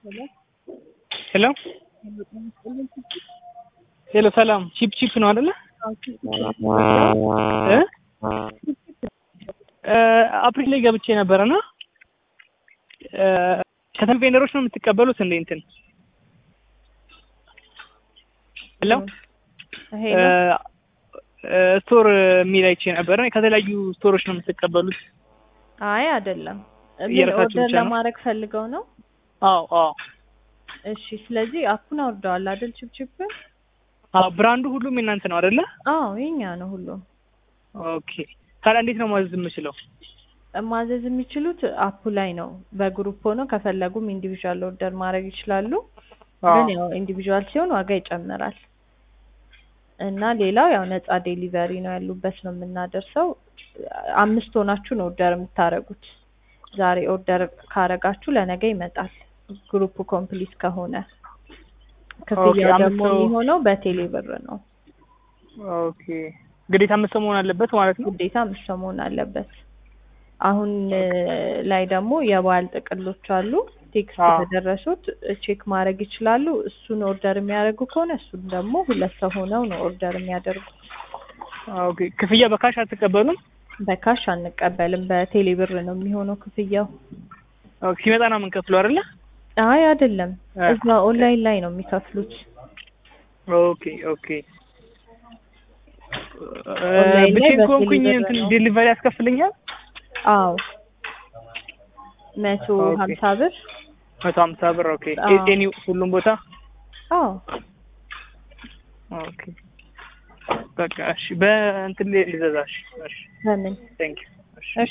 ሄሎ ሄሎ ሰላም ቺፕ ቺፕ ነው አይደለ? እ አፕሪል ላይ ገብቼ ነበረና ከተማ ቬንደሮች ነው የምትቀበሉት እንዴ? እንትን ሄሎ ስቶር የሚል አይቼ ነበረ። ከተለያዩ ስቶሮች ነው የምትቀበሉት? አይ አይደለም። ምን የራሳችሁ ኦርደር ብቻ ነው? ለማድረግ ፈልገው ነው? አዎ አዎ እሺ። ስለዚህ አፑን አውርደዋል አይደል? ችፕችፕ አዎ ብራንዱ ሁሉም የእናንተ ነው አይደለ? አዎ የኛ ነው ሁሉም። ኦኬ ታዲያ እንዴት ነው ማዘዝ የምችለው? ማዘዝ የሚችሉት አፑ ላይ ነው። በግሩፕ ሆነው ከፈለጉም ኢንዲቪዥዋል ኦርደር ማድረግ ይችላሉ። ግን ያው ኢንዲቪዥዋል ሲሆን ዋጋ ይጨምራል። እና ሌላው ያው ነፃ ዴሊቨሪ ነው ያሉበት ነው የምናደርሰው። አምስት ሆናችሁ ነው ኦርደር የምታደርጉት። ዛሬ ኦርደር ካረጋችሁ ለነገ ይመጣል። ግሩፕ ኮምፕሊት ከሆነ ክፍያው አምስት ደግሞ ሰው- የሚሆነው በቴሌ ብር ነው። ኦኬ ግዴታ አምስት ሰው መሆን አለበት ማለት ነው? ግዴታ አምስት ሰው መሆን አለበት። አሁን እ, ላይ ደግሞ የበዓል ጥቅሎች አሉ። ቴክስት አዎ። ከደረሱት ቼክ ማድረግ ይችላሉ። እሱን ኦርደር የሚያደርጉ ከሆነ እሱን ደግሞ ሁለት ሰው ሆነው ነው ኦርደር የሚያደርጉት። ኦኬ ክፍያ በካሽ አትቀበሉም? በካሽ አንቀበልም። በቴሌ ብር ነው የሚሆነው ክፍያው። ኦኬ ሲመጣ ነው የምንከፍለው አይደለ? አይ አይደለም፣ እ። እዛ ኦንላይን ላይ ነው የሚከፍሉት። ኦኬ ኦኬ ኦንላይን ላይ ብቻዬን በቴሌ ከሆንኩኝ ብር እንትን ነው። ዴሊቨሪ ያስከፍልኛል? አዎ መቶ ኦኬ። ሀምሳ ብር። መቶ ሀምሳ ብር ኦኬ አዎ። ኤኒ ሁሉም ቦታ አዎ ኦኬ በቃ እሺ በእንትን ልዘዛ እሺ እሺ በምን ቴንክ ዩ እሺ እሺ